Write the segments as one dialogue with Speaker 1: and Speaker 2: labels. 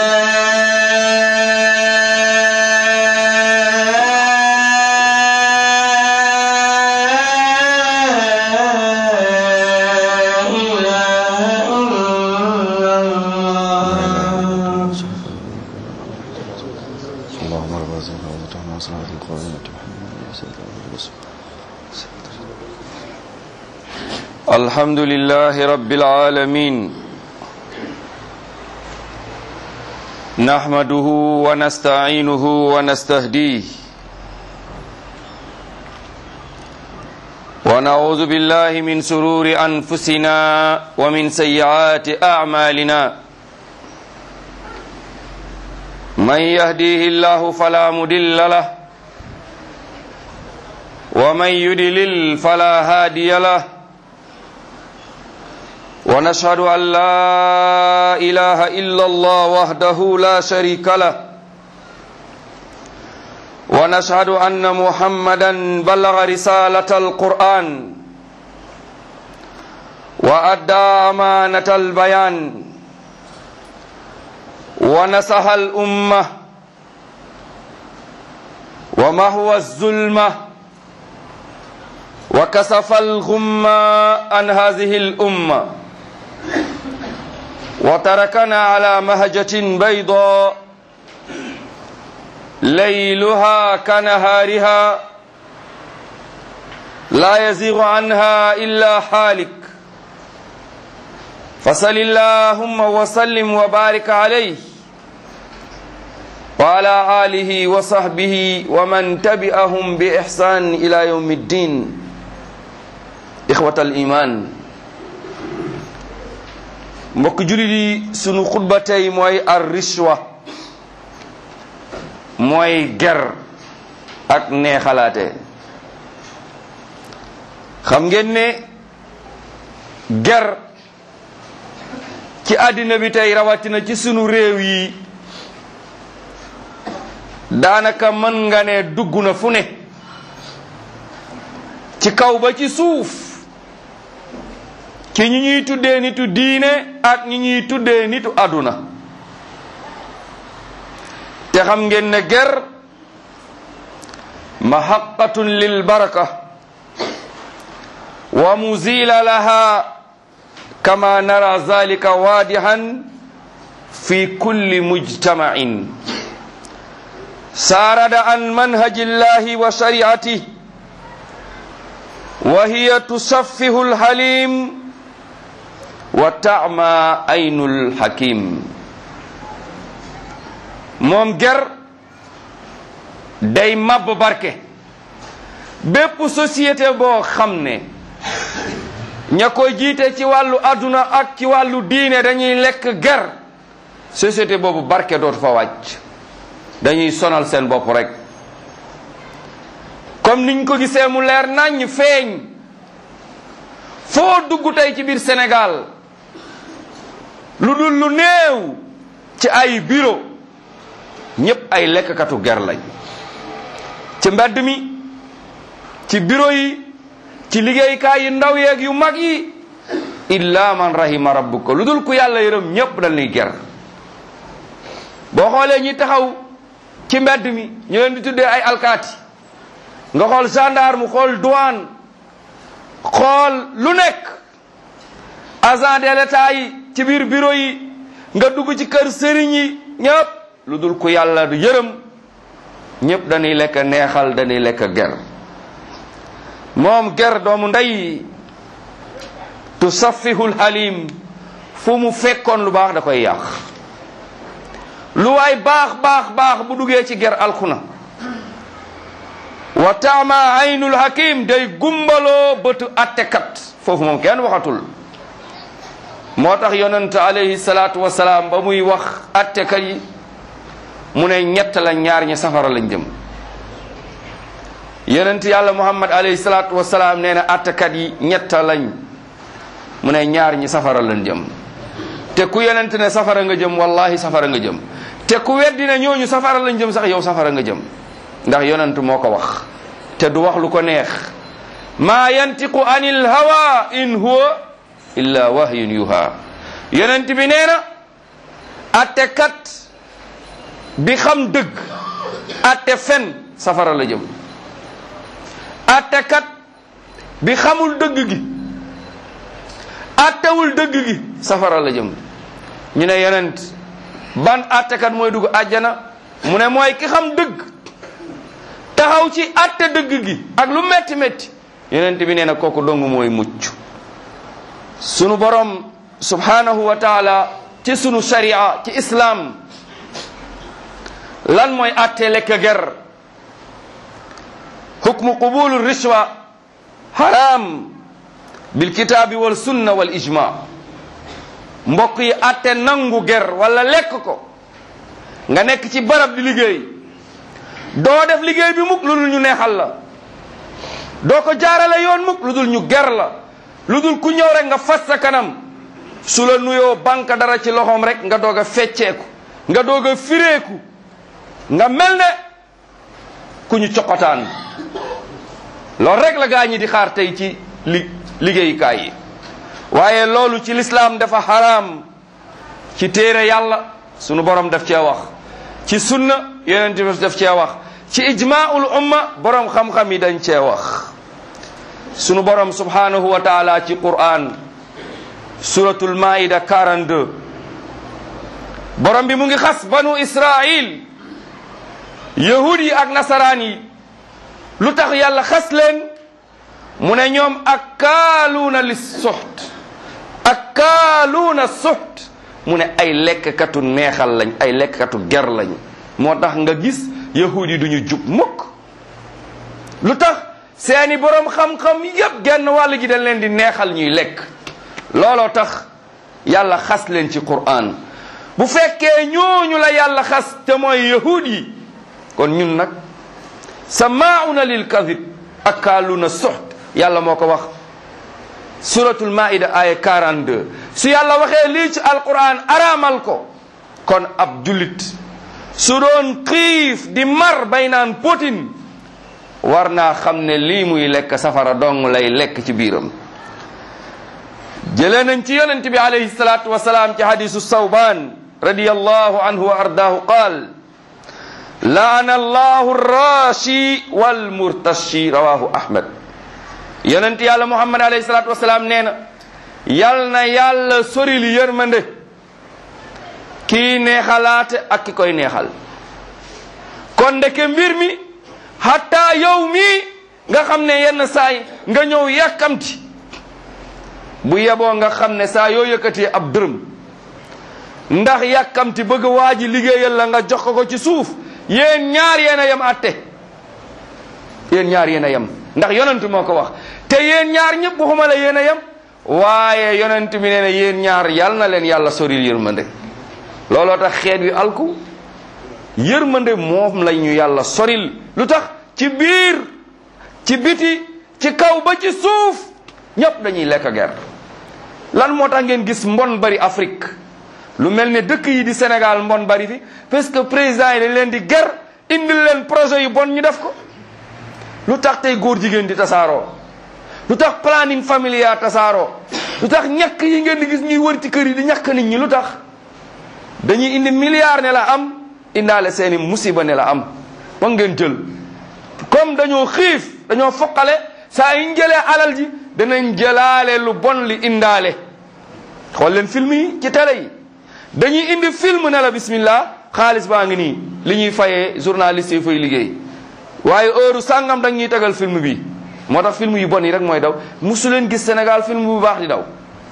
Speaker 1: اللهم رب العزة وتعالى صلاة القائمة الحمد لله رب العالمين نحمده ونستعينه ونستهديه ونعوذ بالله من سرور أنفسنا ومن سيئات أعمالنا من يهديه الله فلا مدل له ومن يدلل فلا هادي له ونشهد أن لا إله إلا الله وحده لا شريك له ونشهد أن محمدا بلغ رسالة القرآن وأدى أمانة البيان ونصح الأمة ومهو الظلمة وكسف الغمة عن هذه الأمة وتركنا على مهجة بيضاء ليلها كنهارها لا يزيغ عنها إلا حالك فصل اللهم وسلم وبارك عليه وعلى آله وصحبه ومن تبعهم بإحسان إلى يوم الدين إخوة الإيمان mbokk jullit yi sunu xutba tey mooy ar rishwa mooy ger ak neexalaate xam ngeen ne ger ci àddina bi tey rawatina ci sunu réew yi daanaka mën nga ne dugg na fu ne ci kaw ba ci suuf ci ñi ñuy tuddee nitu diine ak ñi ñuy tuddee nitu àdduna te xam ngeen ne ger mahaqatun lil baraka wa muzila laha kama nara zalika wadihan fi kulli mujtama'in sarada an manhaji llahi wa shari'atihi wa hiya tusaffihu alhalim wa ta'ma aynul hakim moom ger day mabb barke bépp société boo xam ne ña koy jiite ci wàllu àdduna ak ci wàllu diine dañuy lekk ger société boobu barke dootu fa wàcc dañuy sonal seen bopp rek comme niñ ko gisee mu leer naññ feeñ foo dugg tey ci biir Sénégal lu dul lu néew ci ay bureau ñépp ay lekkkatu ger lañ ci mbedd mi ci bureau yi ci liggéeykaay yu ndaw yeeg yu mag yi illa man rahima rabbuka lu dul ku yàlla yërëm ñépp dañuy ger boo xoolee ñi taxaw ci mbedd mi ñu leen di tuddee ay alkaati nga xool gendarme xool douane xool lu nekk agent de l'état yi ci biir bureau yi nga dugg ci kër sëriñ yi ñépp lu dul ku yàlla du yërëm ñépp dañuy lekk neexal dañuy lekk ger moom ger doomu ndey tusaffihul halim fu mu fekkoon lu baax da koy yàq lu waay baax baax baax bu duggee ci ger alkuna wa taama aynul hakim day gumbaloo bëtu attekat foofu moom kenn waxatul moo tax yonent alayhi salaatu wasalaam ba muy wax attekat yi mu ne ñett la ñaar ñi safara lañ jëm yonent yàlla muhammad alayhi salaatu wasalaam nee na attekat yi ñett lañ mu ne ñaar ñi safara lañ jëm te ku yonent ne safara nga jëm wallahi safara nga jëm te ku weddi ne ñooñu safara lañ jëm sax yow safara nga jëm ndax yonent moo ko wax te du wax lu ko neex maa yantiqu anil hawa in huwa illa wahyun yuha yonent bi nee na attekat bi xam dëgg atte fen safara la jëm attekat bi xamul dëgg gi attewul dëgg gi safara la jëm ñu ne yonent ban attekat mooy dugg àjjana mu ne mooy ki xam dëgg taxaw ci atte dëgg gi ak lu metti metti yonent bi nee na kooku dong mooy mucc sunu borom subhanahu wa taala ci sunu sharia ci islam lan mooy atte lekk ger hukmu qubulu rishwa haram bil kitaabi wal sunna wal ijma mbokk yi atte nangu ger wala lekk ko nga nekk ci barab di liggéey doo def liggéey bi mukk lu dul ñu neexal la doo ko jaarale yoon mukk lu dul ñu ger la lu dul ku ñëw rek nga fas sa kanam su la nuyoo banque dara ci loxoom rek nga doog a fecceeku nga doog a fireeku nga mel ne ku ñu coqotaan loolu rek la gaa ñi di xaar tey ci li liggéeyukaay yi waaye loolu ci lislaam dafa xaraam ci téere yàlla sunu borom daf cee wax ci sunna yonent bi daf cee wax ci ijmaul umma borom xam-xam yi dañ cee wax sunu borom subhanahu wa taala ci quran suratul maida 42 borom bi mu ngi xas banu israil yahud yi ak nasaraan yi lu tax yàlla xas leen mu ne ñoom akkaaluuna li suxt akkaaluuna suxt mu ne ay lekkkatu neexal lañ ay lekkkatu ger lañ moo tax nga gis yahud yi duñu jub mukk lu tax seeni boroom xam-xam yépp genn wàll gi dañ leen di neexal ñuy lekk looloo tax yàlla xas leen ci qur'an bu fekkee ñooñu la yàlla xas te mooy yahud yi kon ñun nag samauna lil kadib akkaaluuna suxt yàlla moo ko wax suratul maida aya 42 su yàlla waxee lii ci alquran araamal ko kon ab jullit su doon xiif di mar bay naan potin war naa xam ne lii muy lekk safara dong lay lekk ci biiram jëlee nañ ci yonent bi alayhi salatu wasalaam ci hadisu sawban radiyallahu anhu wa ardaahu qaal laana allahu rashi wal murtashi rawahu ahmad yonent yàlla muhammad alayhi salatu wasalaam nee na yal na yàlla soril yërmande kii neexalaate ak ki koy neexal kon ndeke mbir mi hatta yow mii nga xam ne yenn saay nga ñëw yàkkamti bu yeboo nga xam ne saa yoo yëkkatee ab dërëm ndax yàkkamti bëgg waa ji liggéeyal la nga jox ko ko ci suuf yéen ñaar yéen a yem atte yéen ñaar yéen a yem ndax yonent moo ko wax te yéen ñaar ñëpp waxuma la yéen a yem waaye yonent bi nee na yéen ñaar yal na leen yàlla soril yërmande looloo tax xeet wi alku yërmande moom la ñu yàlla soril lu tax ci biir ci biti ci kaw ba ci suuf ñëpp dañuy lekk ger lan moo tax ngeen gis mbon bari Afrique lu mel ne dëkk yi di Sénégal mbon bari fi parce que président yi dañ leen di ger indil leen projet yu bon ñu def ko lu tax tey góor jigéen di tasaaroo lu tax planning familial tasaaroo lu tax ñàkk yi ngeen di gis ñuy wër ci kër yi di ñàkk nit ñi lu tax dañuy indi milliard ne la am indaale seeni musiba ne la am ba ngeen jël comme dañoo xiif dañoo foqale saa yu ñu jëlee alal ji danañ jëlaale lu bon li indaale xool leen film yi ci télé yi dañuy indi film ne la bismillah xaalis baa ngi nii li ñuy fayee journaliste yi fay liggéey waaye heure sàngam dañ ñuy tegal film bi moo tax film yu bon yi rek mooy daw musu leen gis Sénégal film bu baax di daw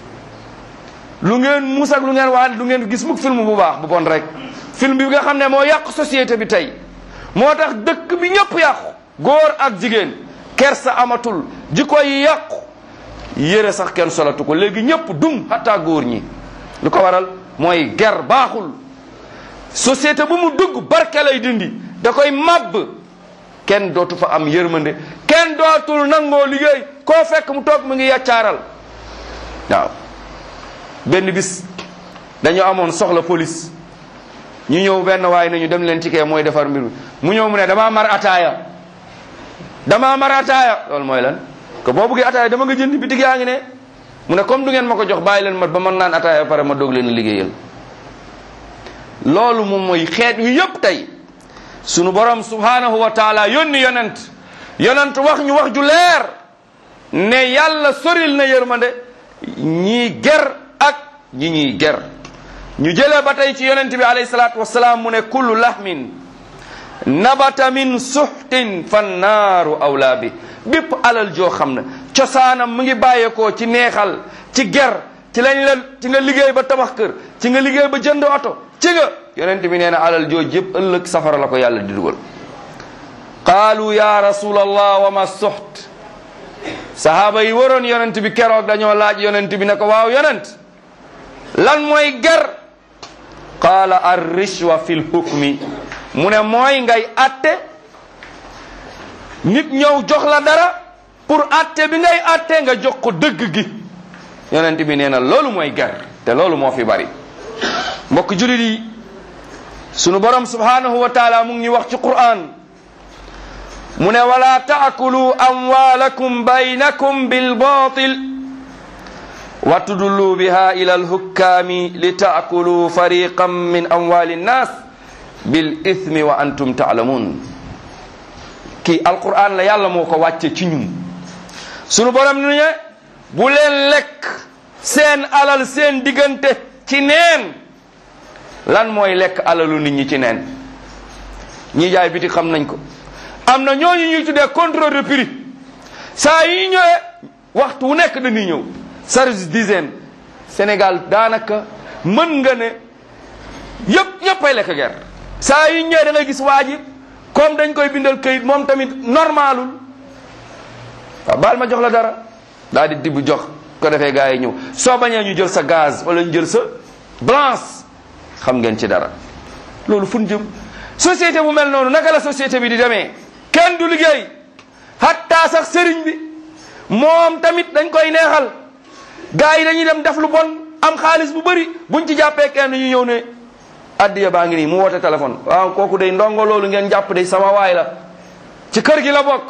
Speaker 1: lu ngeen mus ak lu ngeen wax lu ngeen gis mukk film bu baax bu bon rek film bi nga xam ne moo yàq société bi tey moo tax dëkk bi ñëpp yàqu góor ak jigéen kersa amatul jikko yi yàqu yére sax kenn solatu ko léegi ñëpp dum xataa góor ñi lu ko waral mooy ger baaxul société bu mu dugg barke lay dindi da koy màbb kenn dootu fa am yërmande kenn dootul nangoo liggéey koo fekk mu toog mu ngi yaccaaral waaw benn bis dañu amoon soxla police ñu ñëw benn waaye nañu dem leen ci kee mooy defar mbir mi mu ñëw mu ne damaa mar ataaya damaa mar ataaya loolu mooy lan que boo bëggee ataaya dama nga jënd bitig yaa ngi ne mu ne comme du ngeen ma ko jox bàyyi leen ma ba man naan ataaya pare ma doog leen a liggéeyal loolu moom mooy xeet wi yépp tey sunu borom subhanahu wa taala yónni yonent yonent wax ñu wax ju leer ne yàlla soril na yërmande ñii ger ak ñi ñuy ger ñu jëlee ba tey ci yonent bi alayhi salaatu wasalaam mu ne kullu lahmin nabata min suxtin fannaaru awlaa bi bépp alal joo xam ne cosaanam mu ngi bàyyeekoo ci neexal ci ger ci lañ la ci nga liggéey ba tabax kër ci nga liggéey ba jënd oto ci nga yonent bi nee na alal jooj yëpp ëllëg safara la ko yàlla di dugal qaalu ya rasulallah wa ma suxt sahaaba yi waroon yonent bi keroog dañoo laaj yonent bi ne ko waaw yonent lan mooy ger qaala ar rishwa fi l hukmi mu ne mooy ngay atte nit ñëw jox la dara pour atte bi ngay atte nga jox ko dëgg gi yonent bi nee na loolu mooy ger te loolu moo fi bari mbokk julit yi sunu borom subhanahu wa taala mu ngi ñu wax ci quran mu ne wala taakulu amwalakum baynakum bilbatil wa tudullu biha ila alhukkaami li taakulu fariqan min amwali nnas bil ithmi wa antum taalamun kii alquran la yàlla moo ko wàcce ci ñun sunu borom nu ne bu leen lekk seen alal seen diggante ci neen lan mooy lekk alalu nit ñi ci neen ñi jaay biti xam nañ ko am na ñooñu ñuy tuddee contrôle de prix saa yi ñëwee waxtu wu nekk dañuy ñëw service d'hygiène Sénégal daanaka mën nga ne yëpp ñëppay lekk ger saa yi ñëwee da ngay gis waa ji comme dañ koy bindal këyit moom tamit normalul waaw baal ma jox la dara daal di dibb jox ko defee gars yi ñëw soo bañee ñu jël sa gaz wala ñu jël sa blanche xam ngeen ci dara loolu fu ñu jëm société bu mel noonu naka la société bi di demee kenn du liggéey hatta sax sëriñ bi moom tamit dañ koy neexal gars yi dañuy dem def lu bon am xaalis bu bëri buñ ci jàppee kenn ñu ñëw ne addiya baa ngi nii mu woote téléphone waaw kooku day ndongo loolu ngeen jàpp day sama waay la ci kër gi la bokk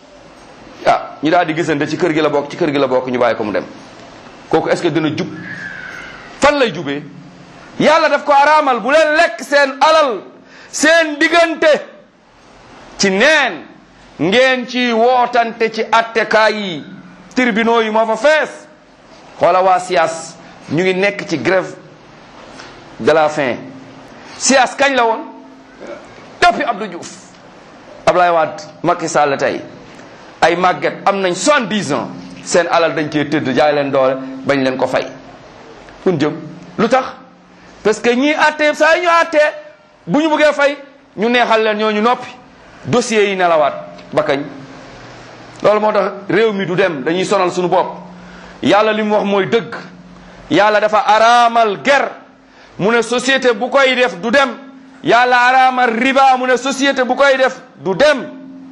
Speaker 1: ah ñu daal di gisante ci kër gi la bokk ci kër gi la bokk ñu bàyyi ko mu dem kooku est-ce que dina jub fan lay jubee yàlla daf ko araamal bu leen lekk seen alal seen diggante ci neen ngeen ci wootante ci attekaay yi tribunaux yi moo fa fees xoola waa siyaas ñu ngi nekk ci grève de la faim siyaas kañ la woon depuis Abdou Diouf Ablaye Wade Macky Sall tey ay màgget am nañ soixante-dix ans seen alal dañ cee tëdd jaay leen doole bañ leen ko fay kun jëm lu tax parce que ñii àttee saa yi ñu àttee bu ñu bëggee fay ñu neexal leen ñooñu noppi dossiers yi nelawaat ba kañ loolu moo tax réew mi du dem dañuy sonal suñu bopp yàlla li mu wax mooy dëgg yàlla dafa araamal ger mu ne société bu koy def du dem yàlla araamal riba mu ne société bu koy def du dem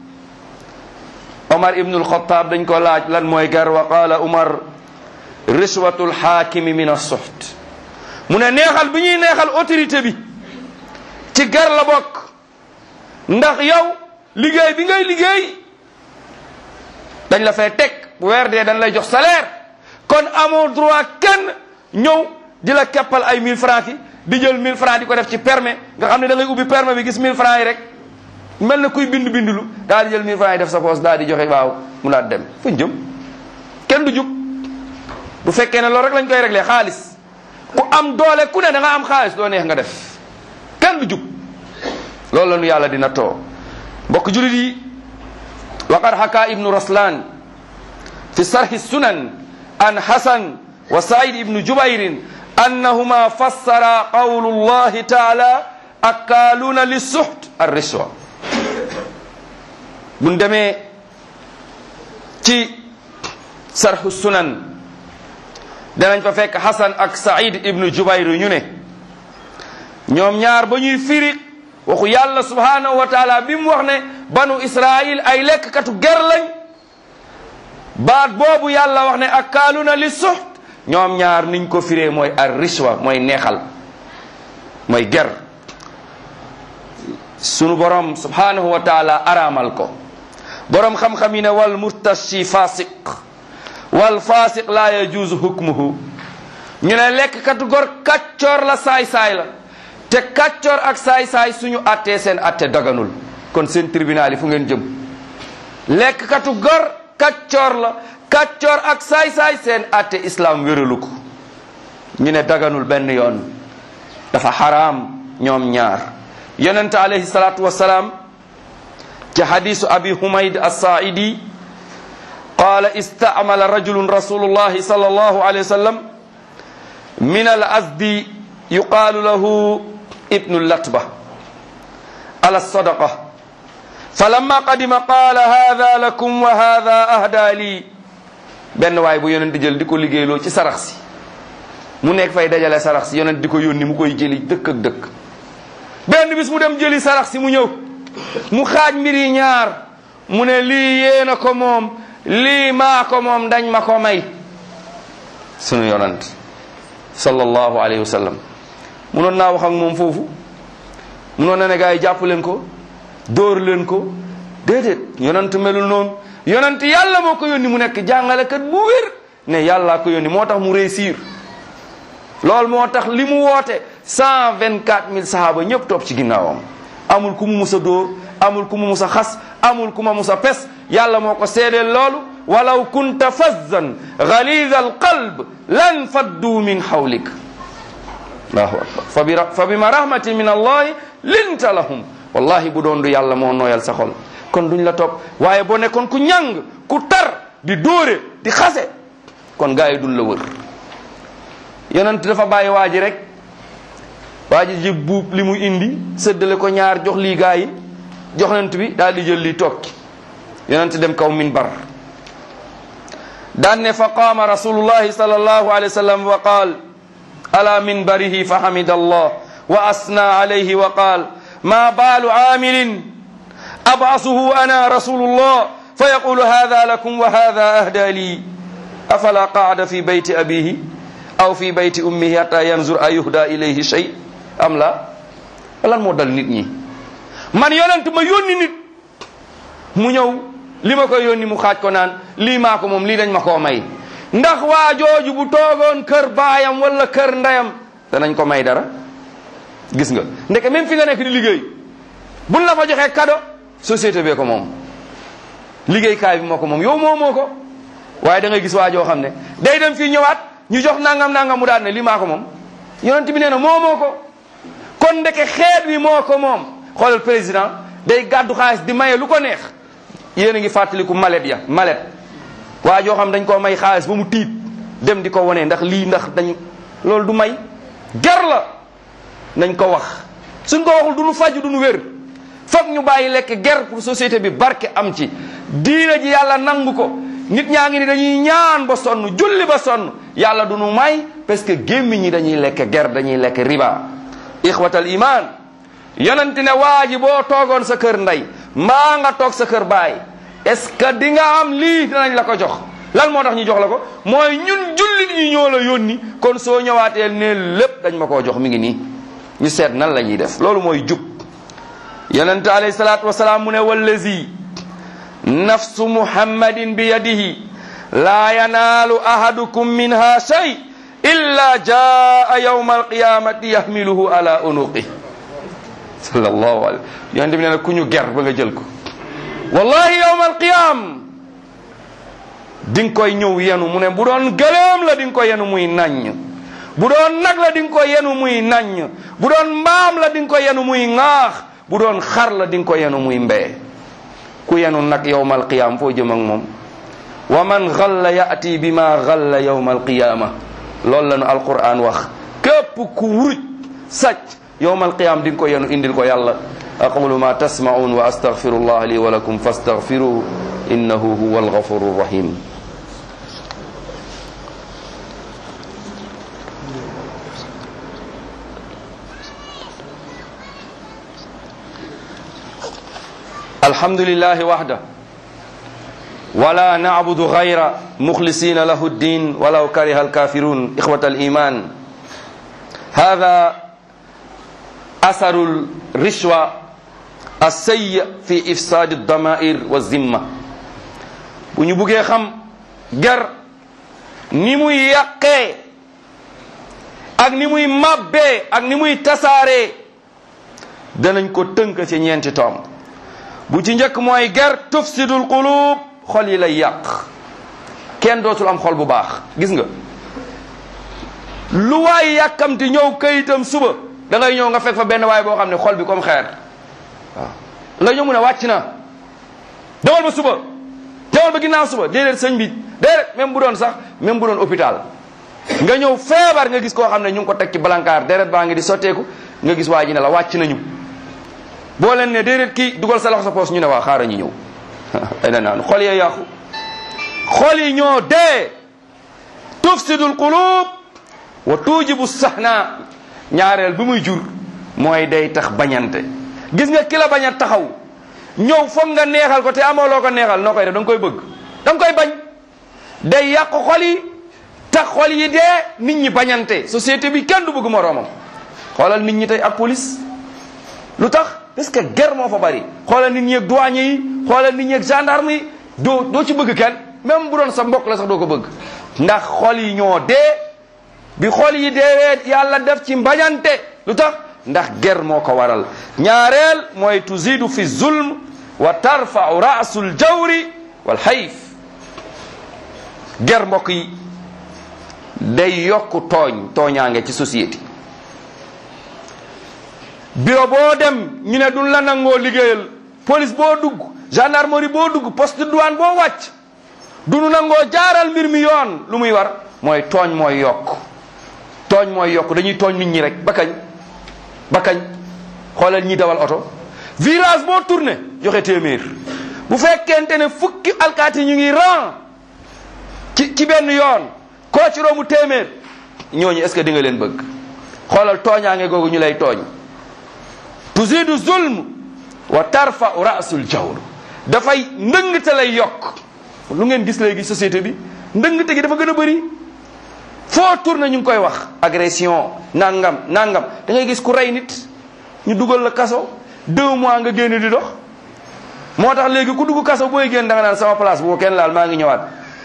Speaker 1: Omar ibnul Xattaab dañ ko laaj lan mooy ger wa qaala Umar rishwatul xaakimi min as-suxt mu ne neexal bi ñuy neexal autorité bi ci ger la bokk ndax yow liggéey bi ngay liggéey dañ la fay teg bu weer dee dañ lay jox salaire kon amoo droit kenn ñëw di la keppal ay 1000 francs yi di jël 1000 francs di ko def ci permis nga xam ne da ngay ubbi permis bi gis 1000 francs yi rek mel na kuy bind bindulu daal di jël 1000 francs yi def sa poos daal di joxe waaw mu daal dem fuñ jëm kenn du jub bu fekkee ne loolu rek lañ koy réglé xaalis ku am doole ku ne da nga am xaalis doo neex nga def kenn du jub loolu la nu yàlla dina too mbokk julit yi waqad haka ibnu raslan fi sarhi sunan an hasan wa said ibnu jubayrin annahuma fassara qawlu llahi taala akaaluna lissuht arrishwa buñ demee ci sarhu sunan danañ fa fekk hasan ak said ibnu jubayr ñu ne ñoom ñaar ba ñuy firi waxu yàlla subhanahu wa taala bi mu wax ne banu israil ay lekkkatu ger lañ baat boobu yàlla wax ne akaaluna li suxt ñoom ñaar niñ ko firee mooy ar rishwa mooy neexal mooy ger sunu borom subhanahu wa taala araamal ko borom xam-xam yi ne wal murtashi fasiq wal fasiq la yajuuzu hukmuhu ñu ne lekkkatu gor kàccoor la saay-saay la te kàccoor ak saay-saay suñu attee seen atte daganul kon seen tribunal yi fu ngeen jëm lekk katu gor kàccoor la kàccoor ak saay-saay seen atte islam wéralu ko ñu ne daganul benn yoon dafa xaraam ñoom ñaar yonente alayhi salaatu wasalaam ci hadisu abi humayd as-saaidi qaala istamala rajulun rasulullahi sal allahu alayhi wa sallam min al azdi yuqaalu lahu ibnu latba ala sadaqa falamma qadima qaala hada lakum wa hada ahda lii benn waay bu yonent jël di ko liggéeyloo ci sarax si mu nekk fay dajale sarax si yonent di ko yónni mu koy jëli dëkk ak dëkk benn bis mu dem jëli sarax si mu ñëw mu xaaj mbir yi ñaar mu ne lii yéena ko moom lii maa ko moom dañ ma ko may sunu yonent sallallahu alayhi wa sallam munoon naa wax ak moom foofu munoon na ne gars yi jàpp leen ko dóor leen ko déedéet yonent melul noonu yonent yàlla moo ko yónni mu nekk jàngalekat bu wér ne yàllaa ko yónni moo tax mu réussir loolu moo tax li mu woote cent vingt quatre mille sahaaba ñëpp topp ci ginnaawam amul ku mu mus a dóor amul ku mu mus a xas amul ku ma mus a pes yàlla moo ko seedeel loolu walaw kunta fazzan ghalida alqalb lan faddu min hawlik allahu akbar fa bi fa bima rahmatin min allahi linta lahum wallahi bu doon du yàlla moo nooyal sa xol kon duñ la topp waaye boo nekkoon ku ñàng ku tar di dóore di xase kon gaa yi duñ la wër yonent dafa bàyyi waa ji rek waa ji ji buub li mu indi séddale ko ñaar jox lii gaa yi jox yonent bi daal di jël lii tokki yonent dem kaw minbar daan ne fa qaama rasulullahi sallallahu alayhi wa sallam wa qaal ala minbarihi fa hamida allah wa asna alayhi wa qaal ma baalu aamilin abasuhu ana rasulullah fa yaqulu hada lakum wa hada ahda lii afala qaada fi bayti abihi aw fi bayti ummihi hatta yanzur a yuhda ilayhi shay am la lan moo dal nit ñi man yonent ma yónni nit mu ñëw li ma koy yónni mu xaaj ko naan lii maa ko moom lii dañ ma koo may ndax waa jooju bu toogoon kër baayam wala kër ndeyam danañ ko may dara gis nga ndeke même fi nga nekk di liggéey buñ la fa joxee cadeau société bee ko moom liggéeykaay bi moo ko moom yow moo moo ko waaye da ngay gis waa joo xam ne day dem fii ñëwaat ñu jox nangam nangam mu daan ne lii maa ko moom yonent bi nee na moo moo ko kon ndeke xeet bi moo ko moom xoolal président day gàddu xaalis di maye lu ko neex yéen a ngi fàttaliku malet ya malet waa joo xam dañ koo may xaalis ba mu tiit dem di ko wane ndax lii ndax dañ loolu du may ger la nañ ko wax suñ ko waxul du nu faju du nu wér foog ñu bàyyi lekk ger pour société bi barke am ci diina ji yàlla nangu ko nit ñaa ngi ni dañuy ñaan ba sonn julli ba sonn yàlla du nu may parce que gémmiñ ñi dañuy lekk ger dañuy lekk riba ixwatal iman yonent ne waa ji boo toogoon sa kër ndey mbaa nga toog sa kër baay est-ce que di nga am lii dinañ la ko jox lan moo tax ñu jox la ko mooy ñun jullit ñi ñoo la yónni kon soo ñëwaatee ne lépp dañ ma koo jox mi ngi nii ñu seet nan la ñuy def loolu mooy jub yonente alayhi salaatu wasalaam mu ne wallazi nafsu muhammadin bi yadihi laa yanaalu ahadukum minha shay illa jaa yawma alqiyamati yahmiluhu ala unuqi sallallahu alayhi yonente bi nee na ku ñu ger ba nga jël ko wallahi yawma alqiyam di nga koy ñëw yenu mu ne bu doon gëléem la di nga ko yenu muy naññ bu doon nag la di nga ko yenu muy naññ bu doon mbaam la di nga ko yenu muy ŋaax bu doon xar la di nga ko yenu muy mbee ku yenu nag yawma alqiyam foo jëm ak moom wa man xalla yati bi ma xalla yawma alqiyama loolu la nu alquran wax képp ku wuruj sàcc yawma alqiyam di nga ko yenu indil ko yàlla aqulu ma tasmaun wa astaghfirullah li wa lakum fastaghfiruhu innahu huwa alghafuru rahim الحمد لله وحده ولا نعبد غير مخلصين له الدين ولو كره الكافرون إخوة الإيمان هذا أثر الرشوة السيء في إفساد الضمائر والذمة bu ñu buggee xam ger ni muy yàqee ak ni muy màbbee ak ni muy tasaaree danañ ko tënk ci ñeenti tomb bu ci njëkk mooy ger tufsidul qulub xol yi lay yàq kenn dootul am xol bu baax gis nga lu waay yàkkamti ñëw kayitam suba da ngay ñëw nga fekk fa benn waay boo xam ne xol bi comme xeer waaw nga ñëw mu ne wàcc na demal ba suba demal ba ginnaaw suba déedéet sëñ bi déedéet même bu doon sax même bu doon hôpital nga ñëw feebar nga gis koo xam ne ñu ngi ko teg ci balankaar déedéet baa ngi di sotteeku nga gis waa ji ne la wàcc nañu boo leen ne déedéet kii dugal sa loxo sa poos ñu ne waa xaaral ñu ñëw ay na naan xol yee yàqu xol yi ñoo dee tufsidul qulub wa tujibu sahna ñaareel bi muy jur mooy day tax bañante gis nga ki la bañ a taxaw ñëw foog nga neexal ko te amoo loo ko neexal noo koy def da nga koy bëgg da nga koy bañ day yàq xol yi tax xol yi dee nit ñi bañante société bi kenn du bëgg moroomam xoolal nit ñi tey ak police lu tax parce que guerre moo fa bari xoolal nit ñi ak douane yi xoolal nit ñi ak gendarme yi doo doo ci bëgg kenn même bu doon sa mbokk la sax doo ko bëgg ndax xol yi ñoo dee bi xol yi deewee yàlla def ci mbañante lu tax ndax ger moo ko waral ñaareel mooy tuzidu fi zulm wa tarfau rasul jawri wal xayf ger mbokk yi day yokk tooñ tooñaange ci société bureau boo dem ñu ne duñ la nangoo liggéeyal police boo dugg gendarmerie boo dugg poste de douane boo wàcc duñu nangoo jaaral mbir mi yoon lu muy war mooy tooñ mooy yokk tooñ mooy yokk dañuy tooñ nit ñi rek ba kañ ba kañ xoolal ñi dawal oto virage boo tourné joxe téeméer bu fekkente ne fukki alkaati ñu ngi ran ci ci benn yoon koo ci rombu téeméer ñooñu est ce que di nga leen bëgg xoolal tooñaange googu ñu lay tooñ tuzidu zulm wa tarfa rasul jawr dafay ndëngte lay yokk lu ngeen gis léegi société bi ndëngte gi dafa gën a bëri foo tourné ñu ngi koy wax agression nangam nangam da ngay gis ku rey nit ñu dugal la kaso deux mois nga génn di dox moo tax léegi ku dugg kaso booy génn da nga naan sama place bu ko kenn laal maa ngi ñëwaat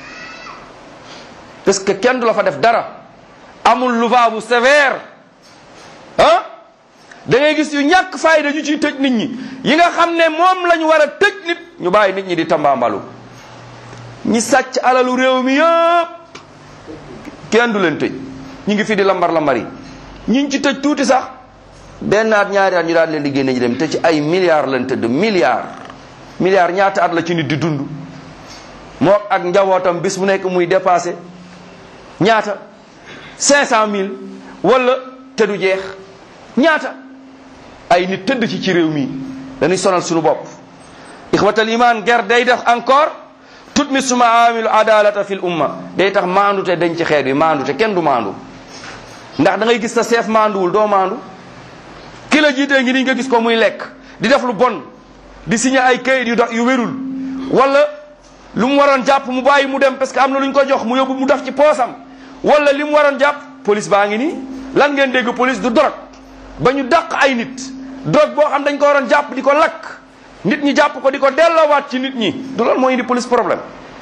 Speaker 1: parce que kenn du la fa def dara amul loi bu sévère ah da ngay gis yu ñàkk fayda ñu ciy tëj nit ñi yi nga xam ne moom la ñu war a tëj nit ñu bàyyi nit ñi di tambaambalu ñi sàcc alalu réew mi yëpp kenn du leen tëj ñu ngi fi di lambar lambar yi ñi ngi ci tëj tuuti sax benn at ñaari at ñu daal leen di génne ñu dem te ci ay milliards lañ tëdd milliards milliards ñaata at la ci nit di dund moo ak njabootam bis bu nekk muy dépassé ñaata cinq cent mille wala te du jeex ñaata ay nit tëdd ci ci réew mi dañuy sonal suñu bopp ixwatal iman ger day def encore tut mi suma amilu adalata fil umma day tax maandu te dañ ci xeet bi maandu te kenn du maandu ndax da ngay gis sa chef maanduwul doo maandu ki la jiitee ngi ni nga gis ko muy lekk di def lu bon di signé ay kayit yu dox yu wérul wala lu mu waroon jàpp mu bàyyi mu dem parce que am na lu ñu ko jox mu yóbbu mu def ci poosam wala li mu waroon jàpp police baa ngi nii lan ngeen dégg police du drogue ba ñu dàq ay nit drogue boo xam dañ ko waroon jàpp di ko lakk nit ñi jàpp ko di ko delloowaat ci nit ñi du loolu moo indi police problème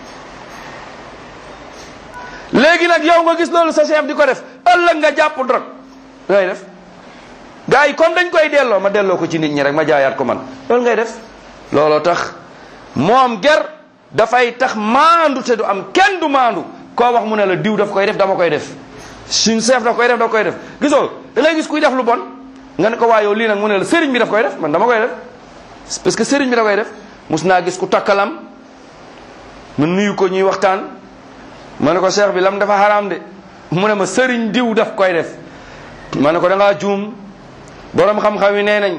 Speaker 1: léegi nag yow nga gis loolu sa chef di ko def ëllëg nga jàpp drogue ngay def gars yi comme dañ koy delloo ma delloo ko ci nit ñi rek ma jaayaat ko man loolu ngay def looloo tax moom ger dafay tax maandu te du am kenn du maandu koo wax mu ne la diw daf koy def dama koy def suñ chef daf koy def daf koy def gisoo da ngay gis kuy def lu bon nga ne ko waa yow lii nag mu ne la sëriñ bi daf koy def man dama koy def parce que sëriñ bi da koy def mus naa gis ku takkalam ma nuyu ko ñuy waxtaan ma ne ko cheikh bi lam dafa xaraam de mu ne ma sëriñ diw daf koy def ma ne ko da ngaa juum borom xam-xam yi nee nañ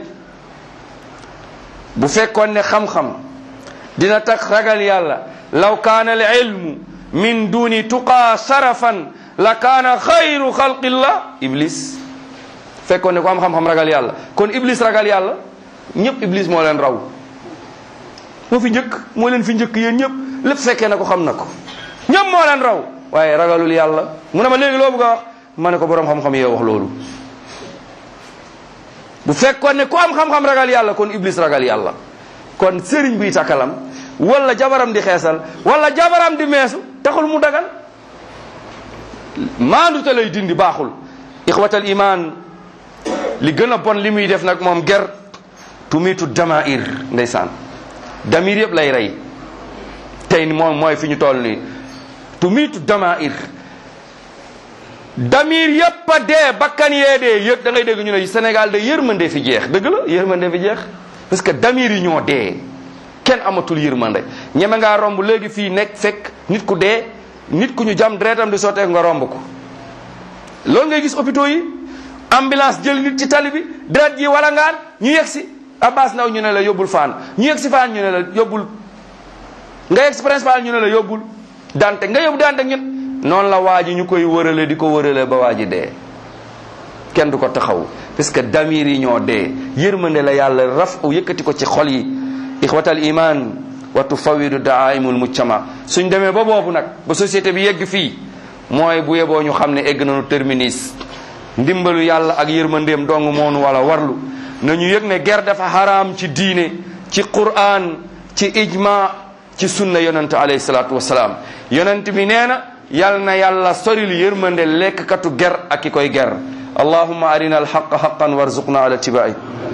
Speaker 1: bu fekkoon ne xam-xam dina tax ragal yàlla law kaana al ilmu min duni tuqaa sarafan la kaana xayru xalqillah iblis fekkoon ne ku am xam-xam ragal yàlla kon iblis ragal yàlla ñëpp iblis moo leen raw moo fi njëkk moo leen fi njëkk yéen ñëpp lépp fekkee na ko xam na ko ñëpp moo leen raw waaye ragalul yàlla mu ne ma léegi loo bëgg a wax ma ne ko borom xam-xam yee wax loolu bu fekkoon ne ku am xam-xam ragal yàlla kon iblis ragal yàlla kon sëriñ buy takkalam wala jabaram di xeesal wala jabaram di meesu taxul mu dagan maandu te lay dindi baaxul ixwatal iman li gën a bon li muy def nag moom ger tumitu damair ndeysaan damir yëpp lay rey tey ni moom mooy fi ñu toll nii tumitu damair damir yëpp a dee bakkan yee dee yëpp da ngay dégg ñu ne Sénégal de yërmande fi jeex dëgg la yërmande fi jeex parce que damir yi ñoo dee kenn amatul yërmande ñeme ngaa romb léegi fii nekk fekk nit ku dee nit ku ñu jam deretam di sotteeku nga romb ko loolu ngay gis hôpitaux yi ambulance jël nit ci tali bi deret ji wala ngaan ñu yegg si Abbas Ndaw ñu ne la yóbbul faan ñu yegg si faan ñu ne la yóbbul nga yegg si principal ñu ne la yóbbul dante nga yóbbu dante ñun noonu la waa ji ñu koy wërale di ko wërale ba waa ji dee kenn du ko taxaw parce que damir yi ñoo dee yërmande la yàlla raf u yëkkati ko ci xol yi ixwatal iman wa tufawidu daaimul mujtama suñ demee ba boobu nag ba société bi yegg fii mooy bu yeboo ñu xam ne egg nañu terminus ndimbalu yàlla ak yërmandeem dong moonu wala warlu nañu yëg ne ger dafa haram ci diine ci quran ci ijma ci sunna yonente alayhi salaatu wasalaam yonent bi nee na yal na yàlla soril yërmande lekkkatu ger ak ki koy ger allahumma arina alhaqa haqan warzuqna ala tibai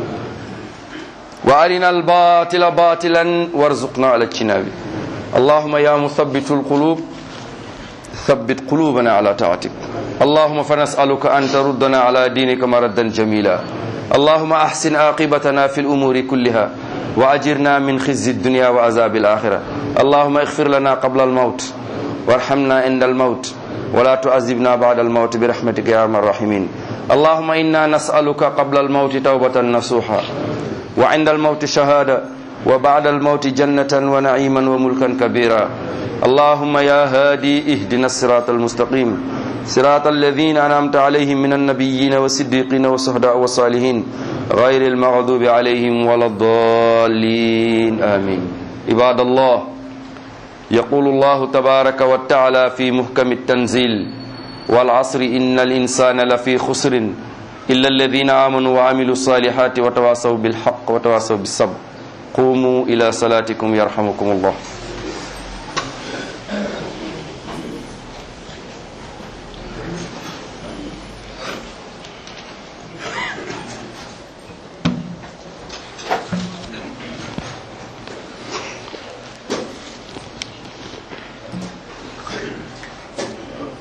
Speaker 1: wa arina albatila batilan warzuqna ala ijtinabi allahumma ya muthabitu alqulub ثبت قلوبنا على طاعتك اللهم فنسألك أن تردنا على دينك مردا جميلا اللهم أحسن عاقبتنا في الأمور كلها وأجرنا من خزي الدنيا وعذاب الآخرة اللهم اغفر لنا قبل الموت وارحمنا عند الموت ولا تعذبنا بعد الموت برحمتك يا أرحم الراحمين اللهم إنا نسألك قبل الموت توبة نصوحا وعند الموت شهادة وبعد الموت جنة ونعيما وملكا كبيرا اللهم يا هادي اهدنا الصراط المستقيم صراط الذين أنعمت عليهم من النبيين والصديقين والشهداء والصالحين غير المغضوب عليهم ولا الضالين آمين عباد الله يقول الله تبارك وتعالى في محكم التنزيل والعصر إن الإنسان لفي خسر إلا الذين آمنوا وعملوا الصالحات وتواصوا بالحق وتواصوا بالصبر قوموا إلى صلاتكم يرحمكم الله